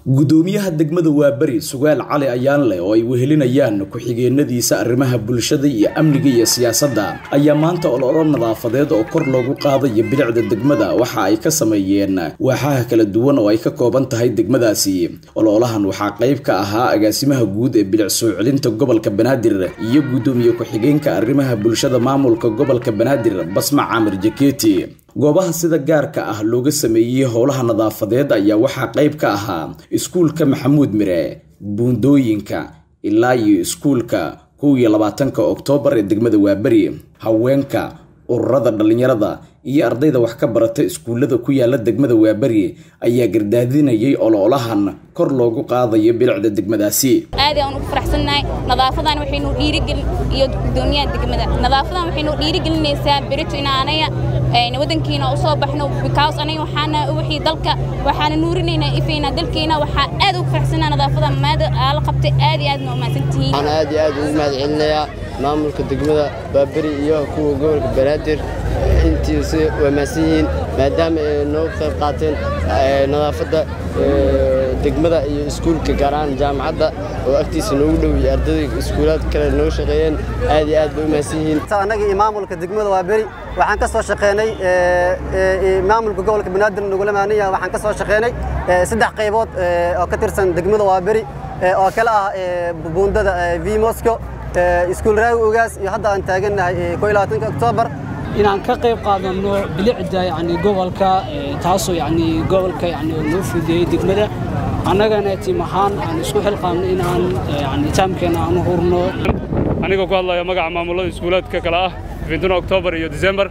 gudoomiyaha degmada waaberi sugaal cali ayaanleh oo ay wehelinayaan ku-xigeenadiisa arrimaha bulshada iyo amniga iyo siyaasadda ayaa maanta ololo nadaafadeed oo kor loogu qaadayo bilicda degmada waxa ay ka sameeyeen waaxaha kala duwan oo ay ka kooban tahay degmadaasi ololahan waxaa qayb ka ahaa agaasimaha guud ee bilic soo celinta gobolka banaadir iyo gudoomiye ku-xigeenka arrimaha bulshada maamulka gobolka banaadir basma caamir jaketi goobaha sida gaarka ah looga sameeyey howlaha nadaafadeed ayaa waxaa qayb ka ahaa iskuulka maxamuud mire buundooyinka ilaa iyo iskuulka kow iyo labaatanka oktoobar ee degmada waaberi haweenka ururada dhallinyarada iyo ardayda wax ka barata iskuullada ku yaala degmada waaberi ayaa gardaadinayay ololahan kor loogu qaadayo bilicda degmadaasi aad aan ugu faraxsannahay nadaafadan waxaynu dhiirigelin iyo gudoomiyaha degmada nadaafadan waxaynu dhiirigelinaysaa berito in anaga wadankiina u soo baxno because anaga waxaana wixii dalka waxaana nuurinaynaa ifayna dalkeena waxaa aad ugu faraxsannahay nadaafada maada aala qabtay aad iyo aadna u mahadsantihiin waxaan aad iyo aad ugu mahad celinayaa maamulka degmada baaberi iyo kuwa gobolka banaadir intiisi waa mahadsan yihiin maadaama ay noo qayb qaateen nadaafadda degmada iyo iskuulka gaar ahaan jaamacadda oo agtiisa noogu dhow iyo ardayda iskuulaad kale noo shaqeeyeen aad iyo aad bay u mahadsan yihiin annaga iyo maamulka degmada waa beri waxaan ka soo shaqeynay maamulka gobolka banaadir nagula maaniya waxaan ka soo shaqeynay saddex qaybood oo ka tirsan degmada waa beri oo kale ah buundada v mosco iskuul raawi ogaas iyo hadda aan taagannahay ko iyo labaatanka oktoobar inaan ka qayb qaadano bilicda yani gobolka taasoo yani gobolka yani noo fudeeyey degmada annagana tiim ahaan aan isku xilqaamno inaan yani taamkeena aan u hurno anigoo ku hadlaya magaca maamulada iskuulaadka kale ah fintuna oktoobar iyo disembar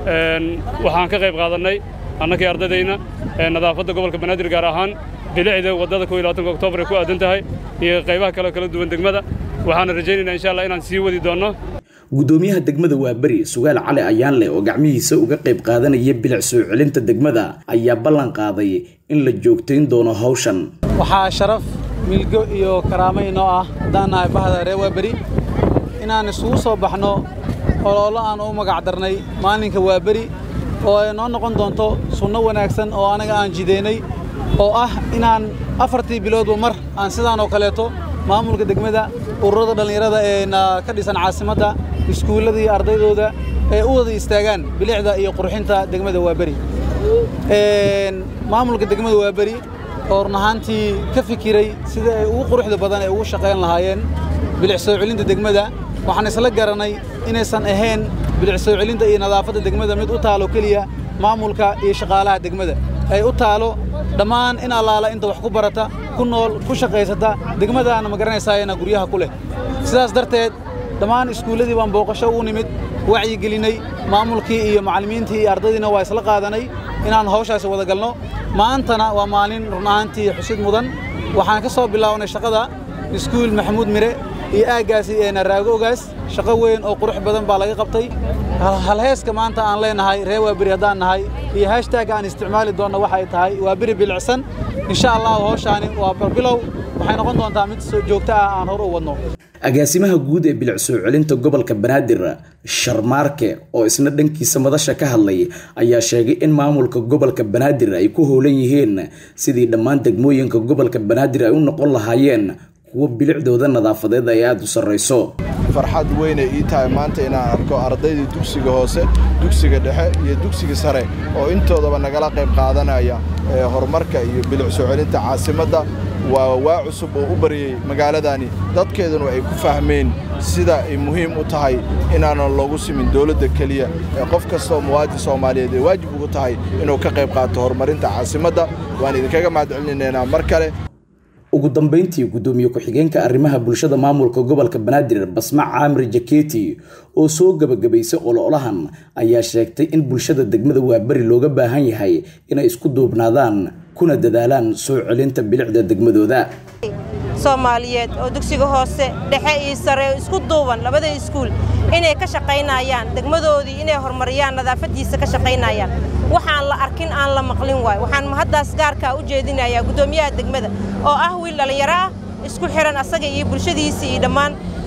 waxaan ka qayb qaadannay annakii ardaydayna nadaafadda gobolka banaadir gaar ahaan bilicda waddada ko iyo labaatanka oktoobar ay ku aadan tahay iyo qaybaha kale kala duwan degmada waxaana rajaynaynaa insha allah inaan sii wadi doonno gudoomiyaha degmada waaberi sugaal cali ayaanleh oo gacmihiisa uga qayb qaadanaya bilic soo celinta degmada ayaa ballan qaaday in la joogtayn doono hawshan waxaa sharaf milgo iyo karaamo inoo ah haddaan nahay bahda reer waaberi inaan isugu soo baxno ololo aan u magac darnay maalinka waaberi oo ay noo noqon doonto sunno wanaagsan oo anaga aan jideynay oo ah inaan afartii biloodba mar aan sidaan oo kaleeto maamulka degmada ururada dhallinyarada ee ka dhisan caasimadda iskuullada iyo ardaydooda ee u wada istaagaan bilicda iyo qurxinta degmada waaberi maamulka degmada waaberi oo run ahaantii ka fikiray sida ay ugu quruxda badan ay ugu shaqayn lahaayeen bilic soo celinta degmada waxaan isla garanay inaysan ahayn bilic soo celinta iyo nadaafadda degmada mid u taalo keliya maamulka iyo shaqaalaha degmada ay u taalo dhammaan in allaala inta wax ku barata ku nool ku shaqaysata degmadaana ma garanaysaayana guryaha ku leh sidaas darteed dhammaan iskuulladii baan booqasho u nimid wacyigelinay maamulkii iyo macallimiintii iyo ardaydiina waa isla qaadanay inaan hawshaasi wada galno maantana waa maalin run ahaantii xusid mudan waxaan ka soo bilaawnay shaqada iskuul maxamuud mire iyo aaggaasi ee naraago ogaas shaqo weyn oo qurux badan baa laga qabtay halheeska maanta aan leenahay ree waaberi haddaan nahay iyo hashtaag aan isticmaali doonno waxay tahay waa beri bilicsan insha allahu hawshaani waa barbilow waxay noqon doontaa mid soo joogto ah aan hor u wadno agaasimaha guud ee bilic soo celinta gobolka banaadir sharmaarke oo isna dhankiisa madasha ka hadlay ayaa sheegay in maamulka gobolka banaadir ay ku howlan yihiin sidii dhammaan degmooyinka gobolka banaadir ay u noqon lahaayeen kuwo bilicdooda nadaafadeed ay aada u sarrayso farxad weynay ii tahay maanta inaan arko ardaydii dugsiga hoose dugsiga dhexe iyo dugsiga sare oo intoodaba nagala qayb qaadanaya ee horumarka iyo bilic soo celinta caasimadda waa waa cusub oo u baryey magaaladani dadkeeduna ay ku fahmeen sida ay muhiim u tahay inaanan loogu simin dawladda keliya ee qof kastaoo muwaadin soomaaliyeed ay waajib ugu tahay inuu ka qayb qaato horumarinta caasimadda waan idinkaga mahad celinaynaa mar kale ugu dambayntii gudoomiye ku-xigeenka arrimaha bulshada maamulka gobolka banaadir basma caamir jaketi oo soo gebagabaysay ololahan ayaa sheegtay in bulshada degmada waaberi looga baahan yahay inay isku duubnaadaan kuna dadaalaan soo celinta bilicda degmadooda soomaaliyeed oo dugsiga hoose dhexe iyo sare isku duuban labada iskuul inay ka shaqaynayaan degmadoodii inay horumariyaan nadaafaddiisa ka shaqaynayaan waxaan la arkin aan la maqlin waayo waxaan mahaddaas gaarkaa u jeedinayaa guddoomiyaha degmada oo ah wiil dhallinyaro ah isku xihan asaga iyo bulshadiisii iyo dhammaan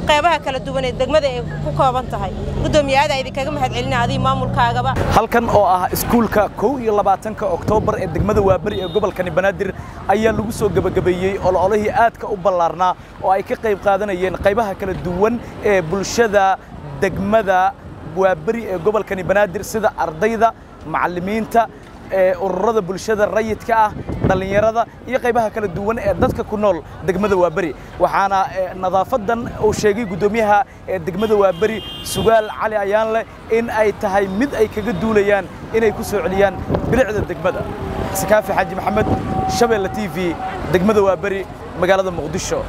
qeybaha kala duwan ee degmada ay ku kooban tahay guddoomiye aada idinkaga mahad celina adiga maamulkaagaba halkan oo ah iskuulka kow iyo labaatanka oktoobar ee degmada waaberi ee gobolkani banaadir ayaa lagu soo gebagabeeyey ololihii aadka u ballaarnaa oo ay ka qayb qaadanayeen qaybaha kala duwan ee bulshada degmada waaberi ee gobolkani banaadir sida ardayda macallimiinta ee ururada bulshada rayidka ah dhallinyarada iyo qaybaha kala duwan ee dadka ku nool degmada waaberi waxaana nadaafadan uu sheegay guddoomiyaha ee degmada waaberi sugaal cali ayaanleh in ay tahay mid ay kaga duulayaan inay ku soo celiyaan bilicda degmada sakaafi xaaji maxamed shabeelle t v degmada waaberi magaalada muqdisho